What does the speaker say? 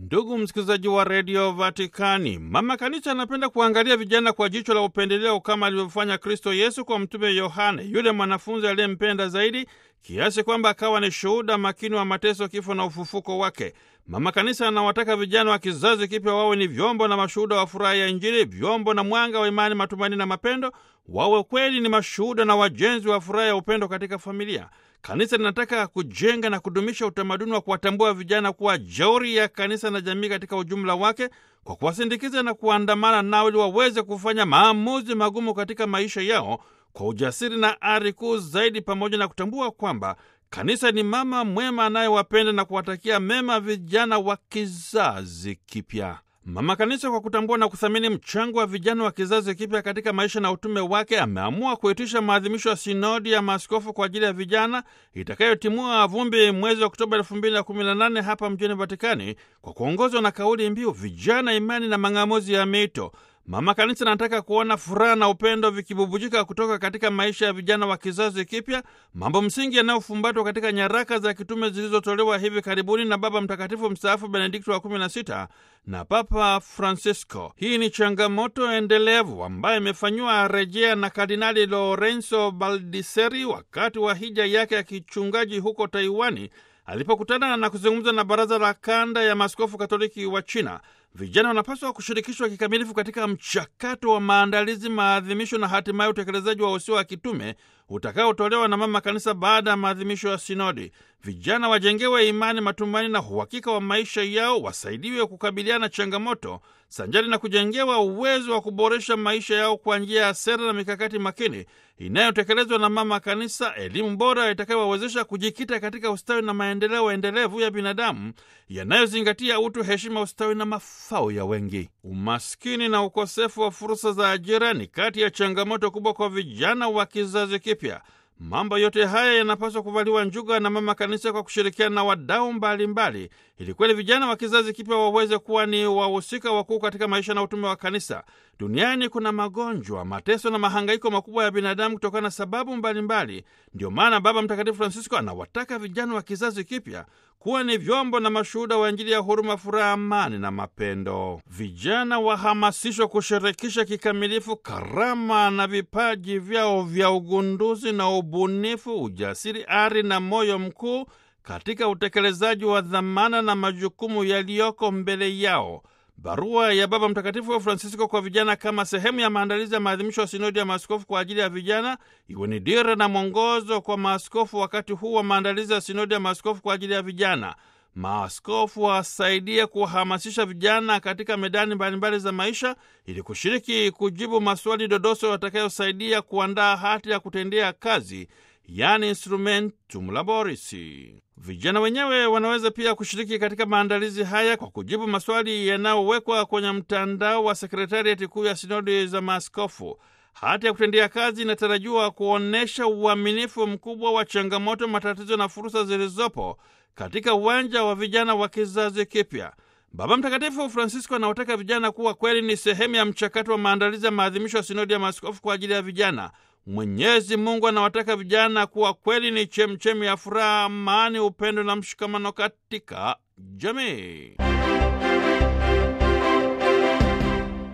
Ndugu msikilizaji wa redio Vatikani, mama kanisa anapenda kuangalia vijana kwa jicho la upendeleo kama alivyofanya Kristo Yesu kwa mtume Yohane, yule mwanafunzi aliyempenda zaidi kiasi kwamba akawa ni shuhuda makini wa mateso, kifo na ufufuko wake. Mama kanisa anawataka vijana wa kizazi kipya wawe ni vyombo na mashuhuda wa furaha ya Injili, vyombo na mwanga wa imani, matumaini na mapendo, wawe kweli ni mashuhuda na wajenzi wa furaha ya upendo katika familia. Kanisa linataka kujenga na kudumisha utamaduni wa kuwatambua vijana kuwa jeuri ya kanisa na jamii katika ujumla wake, kwa kuwasindikiza na kuandamana nao ili waweze kufanya maamuzi magumu katika maisha yao kwa ujasiri na ari kuu zaidi, pamoja na kutambua kwamba kanisa ni mama mwema anayewapenda na kuwatakia mema vijana wa kizazi kipya. Mama Kanisa, kwa kutambua na kuthamini mchango wa vijana wa kizazi kipya katika maisha na utume wake, ameamua kuitisha maadhimisho ya sinodi ya maaskofu kwa ajili ya vijana itakayotimua vumbi mwezi Oktoba elfu mbili na kumi na nane hapa mjini Vatikani, kwa kuongozwa na kauli mbiu vijana, imani na mang'amuzi ya mito. Mama Kanisa anataka kuona furaha na upendo vikibubujika kutoka katika maisha ya vijana wa kizazi kipya, mambo msingi yanayofumbatwa katika nyaraka za kitume zilizotolewa hivi karibuni na Baba Mtakatifu mstaafu Benedikto wa 16 na Papa Francisco. Hii ni changamoto endelevu ambayo imefanyiwa rejea na Kardinali Lorenzo Baldiseri wakati wa hija yake ya kichungaji huko Taiwani alipokutana na kuzungumza na Baraza la Kanda ya Maaskofu Katoliki wa China. Vijana wanapaswa kushirikishwa kikamilifu katika mchakato wa maandalizi, maadhimisho na hatimaye utekelezaji wa usia wa kitume utakaotolewa na Mama Kanisa baada ya maadhimisho ya sinodi. Vijana wajengewe imani, matumaini na uhakika wa maisha yao, wasaidiwe kukabiliana na changamoto sanjari na kujengewa uwezo wa kuboresha maisha yao kwa njia ya sera na mikakati makini inayotekelezwa na Mama Kanisa, elimu bora itakayowawezesha kujikita katika ustawi na maendeleo endelevu ya binadamu yanayozingatia utu, heshima, ustawi na mafao ya wengi. Umaskini na ukosefu wa fursa za ajira ni kati ya changamoto kubwa kwa vijana wa kizazi kipya. Mambo yote haya yanapaswa kuvaliwa njuga na Mama Kanisa kwa kushirikiana na wadau mbalimbali, ili kweli vijana wa kizazi kipya waweze kuwa ni wahusika wakuu katika maisha na utume wa Kanisa. Duniani kuna magonjwa, mateso na mahangaiko makubwa ya binadamu kutokana na sababu mbalimbali. Ndiyo maana Baba Mtakatifu Francisco anawataka vijana wa kizazi kipya kuwa ni vyombo na mashuhuda wa Injili ya huruma, furaha, amani na mapendo. Vijana wahamasishwa kushirikisha kikamilifu karama na vipaji vyao vya ugunduzi na ubunifu, ujasiri, ari na moyo mkuu katika utekelezaji wa dhamana na majukumu yaliyoko mbele yao. Barua ya Baba Mtakatifu wa Francisco kwa vijana kama sehemu ya maandalizi ya maadhimisho ya sinodi ya maaskofu kwa ajili ya vijana iwe ni dira na mwongozo kwa maaskofu wakati huu wa maandalizi ya sinodi ya maaskofu kwa ajili ya vijana. Maaskofu wasaidie kuwahamasisha vijana katika medani mbalimbali za maisha ili kushiriki kujibu maswali dodoso yatakayosaidia kuandaa hati ya kutendea kazi, yani instrumentum laboris. Vijana wenyewe wanaweza pia kushiriki katika maandalizi haya kwa kujibu maswali yanayowekwa kwenye mtandao wa sekretariati kuu ya sinodi za maaskofu. Hati ya kutendea kazi inatarajiwa kuonyesha uaminifu mkubwa wa changamoto, matatizo na fursa zilizopo katika uwanja wa vijana wa kizazi kipya. Baba Mtakatifu Francisco anawataka vijana kuwa kweli ni sehemu ya mchakato wa maandalizi ya maadhimisho ya sinodi ya maaskofu kwa ajili ya vijana. Mwenyezi Mungu anawataka vijana kuwa kweli ni chemchemi ya furaha, amani, upendo na mshikamano katika jamii.